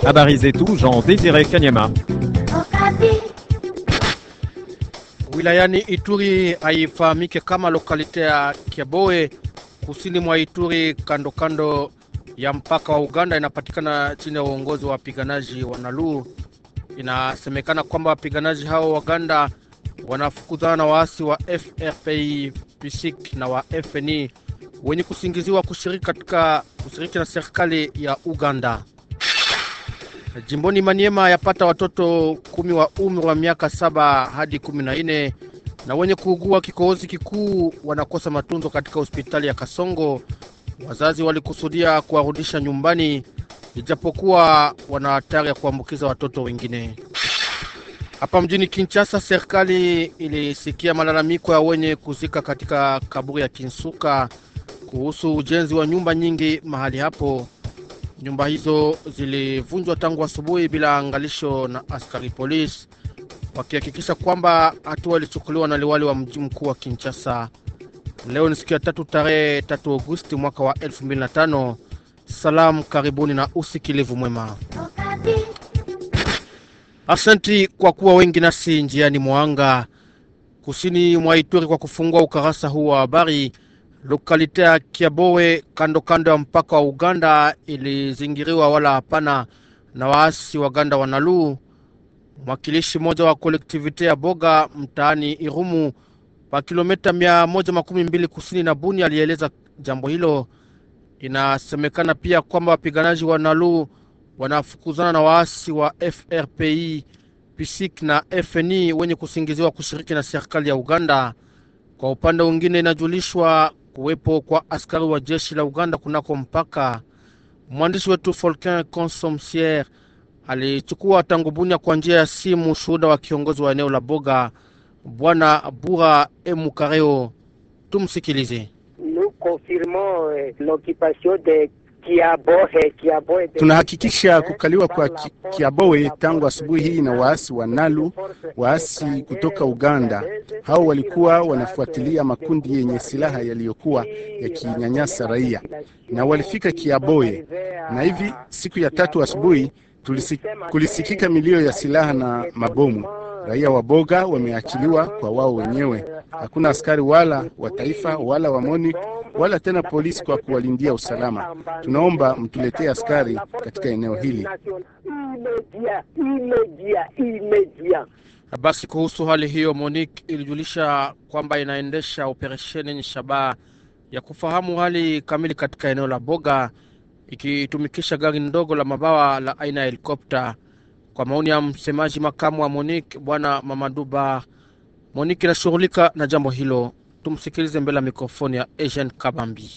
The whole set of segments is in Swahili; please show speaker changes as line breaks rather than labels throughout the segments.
Habari zetu Jean Desire Kanyama.
Wilayani Ituri haifahamike kama lokalite ya Kiaboe kusini mwa Ituri, kando kando ya mpaka wa Uganda, inapatikana chini ya uongozi wa wapiganaji wa Nalu. Inasemekana kwamba wapiganaji hao wa Uganda wanafukuzana na waasi wa FRPI PSIC na wa FNI wenye kusingiziwa kushiriki katika kushiriki na serikali ya Uganda. Jimboni Maniema yapata watoto kumi wa umri wa miaka saba hadi kumi na nne na wenye kuugua kikohozi kikuu wanakosa matunzo katika hospitali ya Kasongo. Wazazi walikusudia kuwarudisha nyumbani, ijapokuwa wana hatari ya kuambukiza watoto wengine. Hapa mjini Kinshasa, serikali ilisikia malalamiko ya wenye kuzika katika kaburi ya Kinsuka kuhusu ujenzi wa nyumba nyingi mahali hapo. Nyumba hizo zilivunjwa tangu asubuhi bila angalisho na askari polisi, wakihakikisha kwamba hatua ilichukuliwa na liwali wa mji mkuu wa Kinshasa. Leo ni siku ya tatu tarehe tatu Agosti mwaka wa 2005. Salamu, karibuni na usikilivu mwema. Asanti kwa kuwa wengi nasi njiani mwanga kusini mwa Ituri kwa kufungua ukarasa huu wa habari. Lokalite ya Kiabowe kando kando ya mpaka wa Uganda ilizingiriwa wala hapana na waasi wa Uganda wa Nalu. Mwakilishi mmoja wa kolektivite ya Boga mtaani Irumu pa kilomita mia moja makumi mbili kusini na Buni alieleza jambo hilo. Inasemekana pia kwamba wapiganaji wa Nalu wanafukuzana na waasi wa FRPI PSIC na FNI wenye kusingiziwa kushiriki na serikali ya Uganda. Kwa upande mwingine, inajulishwa kuwepo kwa askari wa jeshi la Uganda kunako mpaka. Mwandishi wetu Folquin Consomcier alichukua tangu Bunia kwa njia ya simu shuhuda wa kiongozi wa eneo la Boga Bwana Bura Emukareo. Tumsikilize.
Tunahakikisha kukaliwa kwa Kiabowe tangu asubuhi hii na waasi wa Nalu, waasi kutoka Uganda. Hao walikuwa wanafuatilia makundi yenye silaha yaliyokuwa yakinyanyasa raia, na walifika Kiabowe, na hivi siku ya tatu asubuhi kulisikika milio ya silaha na mabomu. Raia wa Boga wameachiliwa kwa wao wenyewe. Hakuna askari wala wa taifa wala wa MONUC wala tena polisi kwa kuwalindia usalama. Tunaomba mtuletee askari katika eneo hili.
Basi kuhusu hali hiyo, MONUC ilijulisha kwamba inaendesha operesheni yenye shabaha ya kufahamu hali kamili katika eneo la Boga, ikitumikisha gari ndogo la mabawa la aina ya helikopta. Kwa maoni ya msemaji makamu wa MONUC bwana Mamaduba, MONUC inashughulika na jambo hilo. Tumsikilize mbele ya mikrofoni ya Eugene Kabambi.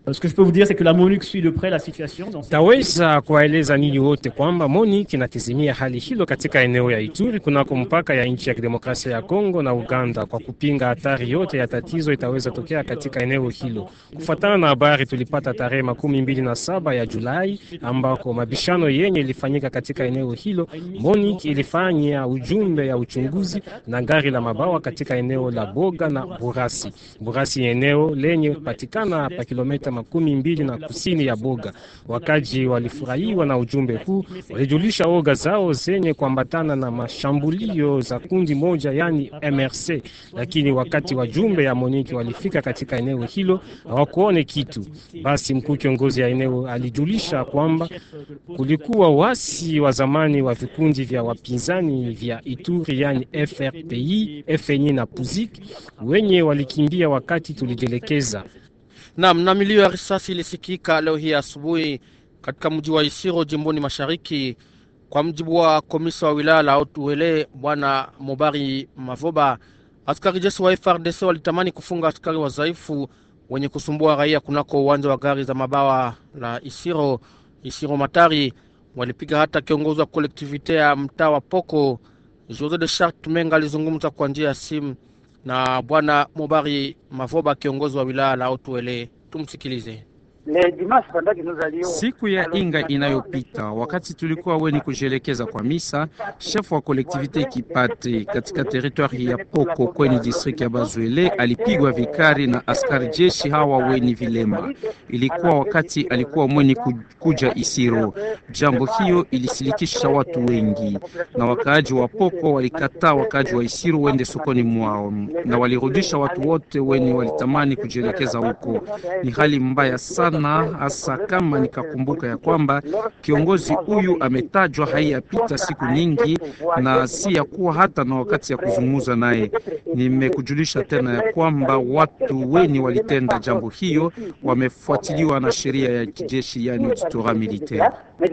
Taweza kuwaeleza ninyi wote kwamba MONUC inatizimia hali hilo katika eneo ya Ituri kunako mpaka ya nchi ya kidemokrasia ya Kongo na Uganda kwa kupinga hatari yote ya tatizo itaweza tokea katika eneo hilo. Kufuatana na habari tulipata tarehe makumi mbili na saba ya Julai ambako mabishano yenye ilifanyika katika eneo hilo, MONUC ilifanya ujumbe ya uchunguzi na gari la mabawa katika eneo la Boga na Burasi. Burasi eneo lenye patikana pa kilomita makumi mbili na kusini ya Boga. Wakaji walifurahiwa na ujumbe huu, walijulisha oga zao zenye kuambatana na mashambulio za kundi moja, yani MRC. Lakini wakati wajumbe ya Moniki walifika katika eneo hilo hawakuone kitu. Basi mkuu kiongozi ya eneo alijulisha kwamba kulikuwa wasi wa zamani wa vikundi vya wapinzani vya Ituri, yani FRPI, FNI na PUZIK wenye walikimbia wakati tulijelekeza
Naam, na milio ya risasi ilisikika leo hii asubuhi katika mji wa Isiro jimboni mashariki. Kwa mjibu wa komisa wa wilaya la Otuele bwana Mobari Mavoba, askari jeshi wa FRDC walitamani kufunga askari wazaifu wenye kusumbua raia kunako uwanja wa gari za mabawa la Isiro Isiro Matari. Walipiga hata kiongozi wa kolektivite ya mtaa wa Poko Jose de Chart Menga alizungumza kwa njia ya simu na bwana Mobari Mavoba, kiongozi wa wilaya la Otuele. Tumsikilize.
Siku ya Inga inayopita, wakati tulikuwa weni kujielekeza kwa misa, shefu wa kolektivite Kipate katika teritwari ya Poko kwenye distrikti ya Bazwele alipigwa vikari na askari jeshi hawa weni vilema. Ilikuwa wakati alikuwa mweni kuja Isiro. Jambo hiyo ilisilikisha watu wengi, na wakaaji wa Poko walikataa wakaaji wa Isiro wende sokoni mwao, na walirudisha watu wote weni walitamani kujielekeza huko. Ni hali mbaya sana, hasa kama nikakumbuka ya kwamba kiongozi huyu ametajwa haiyapita siku nyingi, na si ya kuwa hata na wakati ya kuzungumza naye. Nimekujulisha tena ya kwamba watu weni walitenda jambo hiyo wamefuatiliwa na sheria ya kijeshi, yani auditorat militaire.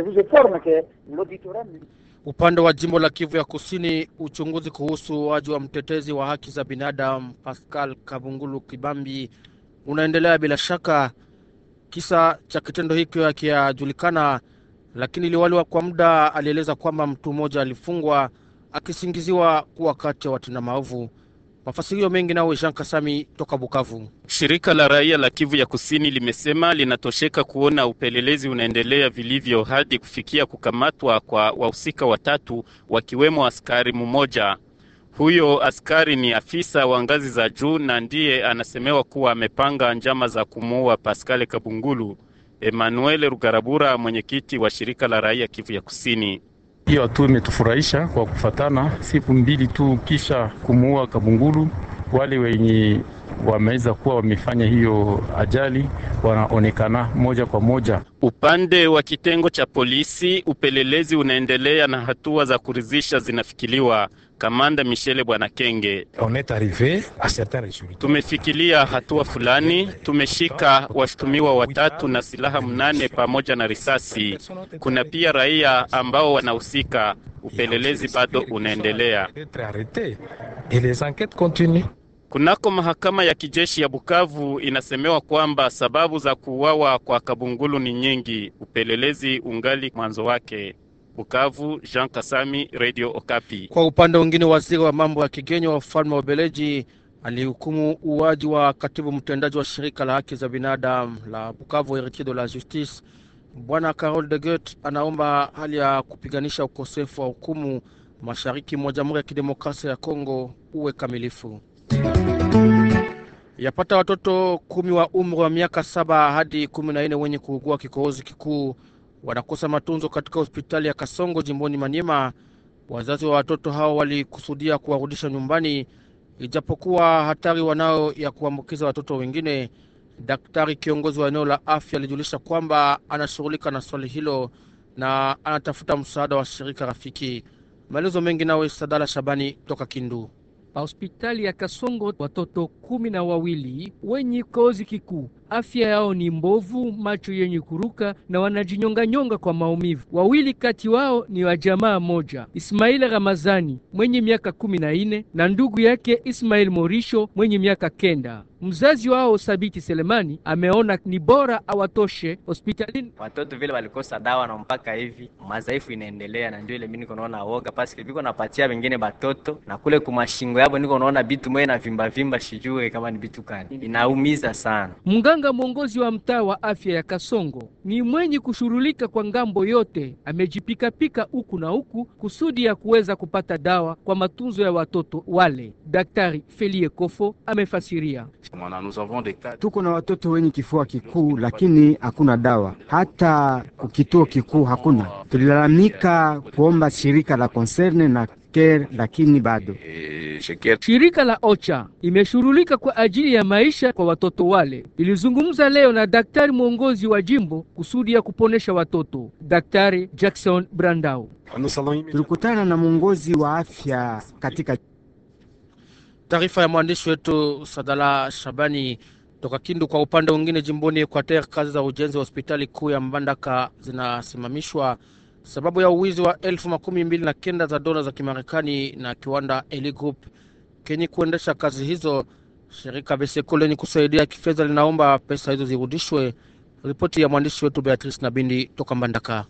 Upande wa jimbo la Kivu ya Kusini, uchunguzi kuhusu uaji wa mtetezi wa haki za binadamu Pascal Kabungulu Kibambi unaendelea bila shaka. Kisa cha kitendo hicho hakijajulikana, lakini liwali wa kwa muda alieleza kwamba mtu mmoja alifungwa akisingiziwa kuwa kati ya watenda maovu. Mafasirio mengi nawe Jean Kasami toka Bukavu.
Shirika la raia la Kivu ya Kusini limesema linatosheka kuona upelelezi unaendelea vilivyo hadi kufikia kukamatwa kwa wahusika watatu wakiwemo askari mmoja. Huyo askari ni afisa wa ngazi za juu na ndiye anasemewa kuwa amepanga njama za kumuua Pascal Kabungulu. Emmanuel Rugarabura, mwenyekiti wa shirika la raia Kivu ya Kusini.
Hiyo hatua imetufurahisha kwa kufatana siku mbili tu kisha kumuua Kabungulu. Wale wenye wameweza kuwa wamefanya hiyo ajali wanaonekana moja kwa moja.
Upande wa kitengo cha polisi, upelelezi unaendelea na hatua za kuridhisha zinafikiliwa. Kamanda Michele Bwana Kenge: tumefikilia hatua fulani, tumeshika washutumiwa watatu na silaha mnane pamoja na risasi. Kuna pia raia ambao wanahusika. Upelelezi bado unaendelea. Kunako mahakama ya kijeshi ya Bukavu inasemewa kwamba sababu za kuuawa kwa Kabungulu ni nyingi. Upelelezi ungali mwanzo wake. Bukavu, Jean Kasami, Radio Okapi.
Kwa upande mwingine, waziri wa mambo ya kigeni wa ufalme wa Ubeleji alihukumu uwaji wa katibu mtendaji wa shirika la haki za binadamu la Bukavu, Heritier de la Justice. Bwana Carol de Gut anaomba hali ya kupiganisha ukosefu wa hukumu mashariki mwa Jamhuri ya Kidemokrasia ya Kongo uwe kamilifu. Yapata watoto kumi wa umri wa miaka saba hadi kumi na nne wenye kuugua kikohozi kikuu wanakosa matunzo katika hospitali ya Kasongo jimboni Maniema. Wazazi wa watoto hao walikusudia kuwarudisha nyumbani, ijapokuwa hatari wanao ya kuambukiza watoto wengine. Daktari kiongozi wa eneo la afya alijulisha kwamba anashughulika na swali hilo na anatafuta msaada wa shirika rafiki. Maelezo mengi nawe Sadala Shabani toka Kindu.
Pa hospitali ya Kasongo watoto kumi na wawili wenye kozi kikuu afya yao ni mbovu, macho yenye kuruka na wanajinyonganyonga kwa maumivu. Wawili kati wao ni wa jamaa moja, Ismail Ramazani mwenye miaka kumi na nne na ndugu yake Ismail Morisho mwenye miaka kenda. Mzazi wao Sabiti Selemani ameona ni bora awatoshe hospitalini.
Watoto vile walikosa dawa na mpaka hivi madhaifu inaendelea, na ndio ile mimi niko naona woga paske biko napatia wengine batoto na kule kumashingo yabo niko naona bitu moyo na vimba vimba, sijue kama ni bitu gani, inaumiza sana.
Mganga mwongozi wa mtaa wa afya ya Kasongo ni mwenye kushughulika kwa ngambo yote, amejipikapika huku na huku kusudi ya kuweza kupata dawa kwa matunzo ya watoto wale. Daktari Felie Kofo amefasiria.
Tuko na watoto wenye kifua kikuu, lakini hakuna dawa, hata kukituo kikuu hakuna. Tulilalamika kuomba shirika la Concerne na Care, lakini bado
Shirika la OCHA imeshughulika kwa ajili ya maisha kwa watoto wale. Ilizungumza leo na daktari mwongozi wa jimbo kusudi ya kuponesha watoto, Daktari Jackson Brandau.
tulikutana na mwongozi wa afya katika
Taarifa ya mwandishi wetu Sadala Shabani toka Kindu. Kwa upande mwingine, jimboni Equateur, kazi za ujenzi wa hospitali kuu ya Mbandaka zinasimamishwa sababu ya uwizi wa elfu makumi mbili na kenda za dola za Kimarekani na kiwanda Eli Group kenye kuendesha kazi hizo. Shirika Beseko lenye kusaidia kifedha linaomba pesa hizo zirudishwe. Ripoti ya mwandishi wetu Beatrice Nabindi toka Mbandaka.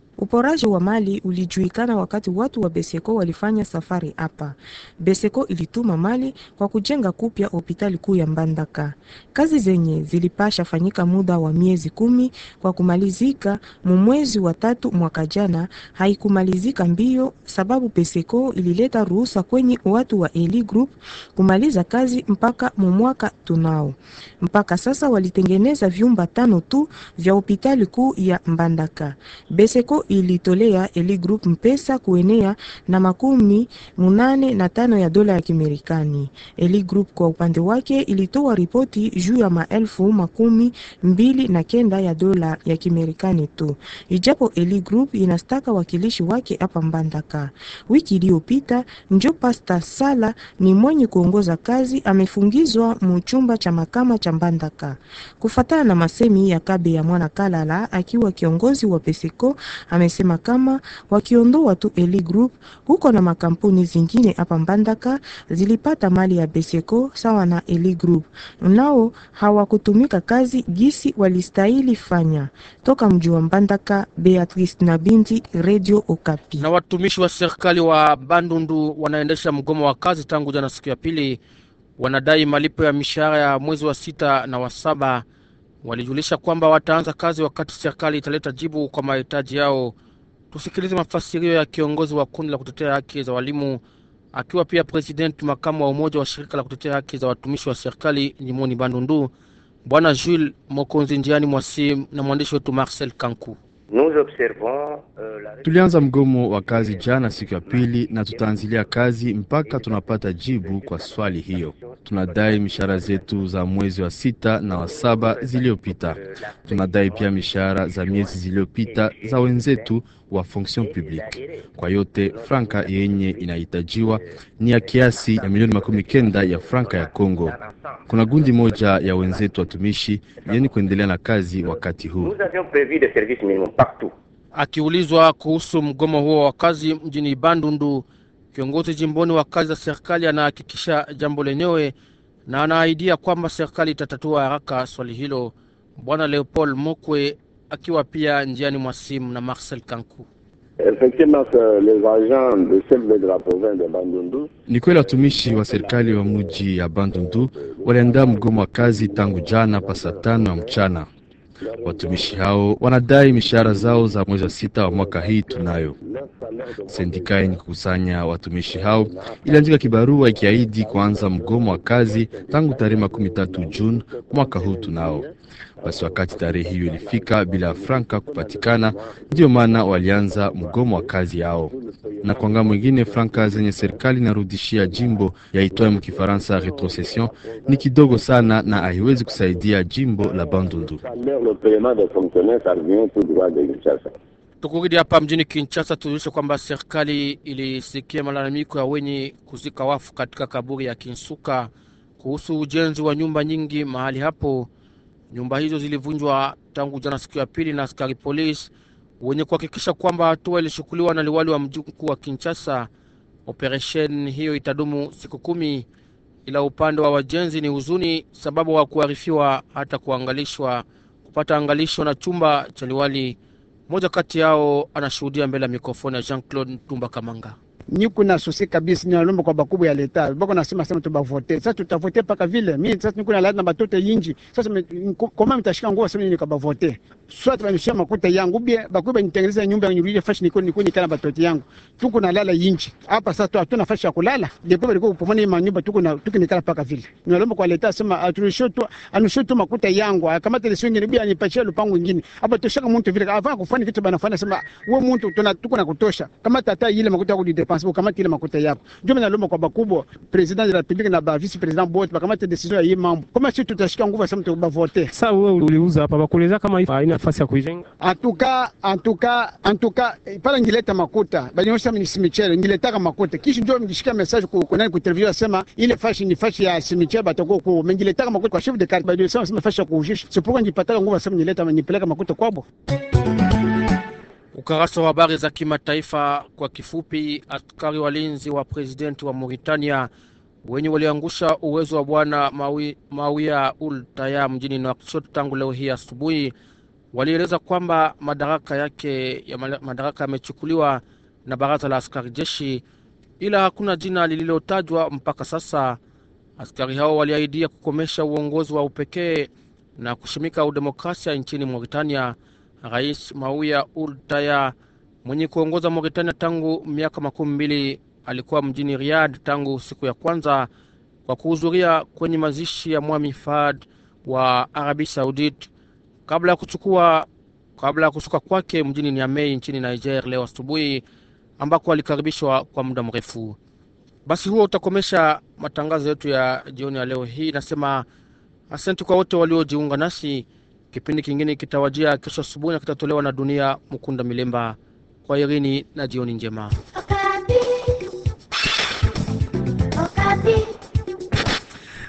Uporaji wa mali ulijulikana wakati watu wa Beseko walifanya safari hapa. Beseko ilituma mali kwa kujenga kupya hospitali kuu ya Mbandaka. Kazi zenye zilipasha fanyika muda wa miezi kumi kwa kumalizika mumwezi wa tatu mwaka jana, haikumalizika mbio sababu Beseko ilileta ruhusa kwenye watu wa Eli Group kumaliza kazi mpaka mumwaka tunao. Mpaka sasa walitengeneza vyumba tano tu vya hospitali kuu ya Mbandaka. Beseko ilitolea Eli Group mpesa kuenea na makumi munane na tano ya dola ya Kimerikani. Eli Group kwa upande wake ilitoa ripoti juu ya maelfu makumi mbili na kenda ya dola ya Kimerikani tu, ijapo Eli Group inastaka wakilishi wake hapa Mbandaka. Wiki iliyopita njo Pasta Sala ni mwenye kuongoza kazi amefungizwa muchumba cha makama cha Mbandaka kufatana na masemi ya Kabe ya Mwana Kalala akiwa kiongozi wa Peseko amesema kama wakiondoa tu Eli Group huko na makampuni zingine hapa Mbandaka zilipata mali ya Beseko sawa na Eli Group, nao hawakutumika kazi gisi walistahili fanya. Toka mji wa Mbandaka, Beatrice na Binti, Radio Okapi.
Na watumishi wa serikali wa Bandundu wanaendesha mgomo wa kazi tangu jana siku ya pili, wanadai malipo ya mishahara ya mwezi wa sita na wa saba. Walijulisha kwamba wataanza kazi wakati serikali italeta jibu kwa mahitaji yao. Tusikilize mafasirio ya kiongozi wa kundi la kutetea haki za walimu akiwa pia presidenti makamu wa umoja wa shirika la kutetea haki za watumishi wa serikali jimoni Bandundu, Bwana Jules Mokonzi njiani mwasi na mwandishi wetu Marcel Kanku.
Tulianza mgomo wa kazi jana siku ya pili na tutaanzilia kazi mpaka tunapata jibu kwa swali hiyo. Tunadai mishahara zetu za mwezi wa sita na wa saba ziliyopita. Tunadai pia mishahara za miezi ziliyopita za wenzetu wa fonction publique. Kwa yote franka yenye inahitajiwa ni ya kiasi ya milioni makumi kenda ya franka ya Kongo. Kuna gundi moja ya wenzetu watumishi yenye kuendelea na kazi wakati huu.
Akiulizwa kuhusu mgomo huo wa kazi mjini Bandundu, kiongozi jimboni wa kazi za serikali anahakikisha jambo lenyewe na anaahidia kwamba serikali itatatua haraka swali hilo. Bwana Leopold Mokwe akiwa pia njiani mwa simu na Marcel Kanku.
Ni kweli watumishi wa serikali wa mji ya Bandundu waliandaa mgomo wa kazi tangu jana pa saa tano ya mchana. Watumishi hao wanadai mishahara zao za mwezi wa sita wa mwaka hii. Tunayo sendika yenye kukusanya watumishi hao iliandika kibarua ikiahidi kuanza mgomo wa kazi tangu tarehe makumi tatu Juni mwaka huu. Tunao basi, wakati tarehe hiyo ilifika bila franka kupatikana, ndiyo maana walianza mgomo wa kazi yao. Na kwa ngambo mwingine, franka zenye serikali inarudishia jimbo yaitwayo mkifaransa retrocession ni kidogo sana na haiwezi kusaidia jimbo la Bandundu.
Tukurudi hapa mjini Kinshasa, tujulishe kwamba serikali ilisikia malalamiko ya wenye kuzika wafu katika kaburi ya Kinsuka kuhusu ujenzi wa nyumba nyingi mahali hapo. Nyumba hizo zilivunjwa tangu jana siku ya pili na askari polisi wenye kuhakikisha kwamba hatua ilichukuliwa na liwali wa mji mkuu wa Kinshasa. Operesheni hiyo itadumu siku kumi, ila upande wa wajenzi ni huzuni, sababu hawakuarifiwa hata kuangalishwa kupata angalisho na chumba cha liwali. Mmoja kati yao anashuhudia mbele ya mikrofoni ya Jean Claude Tumba Kamanga.
Niko na susi kabisa, ninalomba kwa bakubwa ya leta bako nasema sema tubavote sasa, tutavote paka vile mimi sasa niko na lazima batoto yinji sasa, koma mtashika nguo sema nini kwa bavote swat banishia makuta yangu bie bakubwa nitengeneza nyumba yangu nirudi fashi niko niko nikana batoto yangu tuko na lala yinji hapa sasa, hatuna fashi ya kulala ndipo baliko kupomona ima nyumba tuko na tuko nikana paka vile, ninalomba kwa leta sema atunishoto anushoto makuta yangu kama tele swingine bia nipachia lupango ingine hapa toshaka mtu vile afanya kufanya kitu banafanya sema wewe mtu tuna tuko na kutosha kama tata ile makuta yako di ukamate ile makuta yako. Ndio mimi nalomba kwa bakubwa president de la republique na ba vice president bote bakamate decision ya hii mambo. Kama sisi tutashika nguvu sasa mtu bavote.
Sasa wewe uliuza hapa bakueleza kama haina nafasi ya kuijenga.
Antuka antuka antuka pala ngileta makuta. Banyosha mimi cimetière ngileta makuta. Kisha ndio mjishika message ku kuna ku television sema ile fashi ni fashi ya cimetière batako ku ngileta makuta kwa chef de carte bado sema sema fashi ya kuujisha. Sipokuwa njipata nguvu sasa nileta nipeleka makuta kwabo.
Ukarasa wa habari za kimataifa kwa kifupi. Askari walinzi wa presidenti wa Mauritania wenye waliangusha uwezo wa bwana Mawia Ul Taya mjini Nouakchott tangu leo hii asubuhi walieleza kwamba madaraka yake ya madaraka yamechukuliwa na baraza la askari jeshi, ila hakuna jina lililotajwa mpaka sasa. Askari hao waliahidia kukomesha uongozi wa upekee na kushimika udemokrasia nchini Mauritania. Rais Mauya Ould Taya mwenye kuongoza Mauritania tangu miaka makumi mbili alikuwa mjini Riyadh tangu siku ya kwanza kwa kuhudhuria kwenye mazishi ya Mwami Fahd wa Arabi Saudit kabla ya kuchukua kabla ya kushuka kwake mjini Niamey nchini Niger leo asubuhi, ambako alikaribishwa kwa muda mrefu. Basi huo utakomesha matangazo yetu ya jioni ya leo hii. Nasema asante kwa wote waliojiunga nasi. Kipindi kingine kitawajia kesho asubuhi na kitatolewa na Dunia Mukunda Milemba. Kwa irini na jioni njema.
Okapi. Okapi.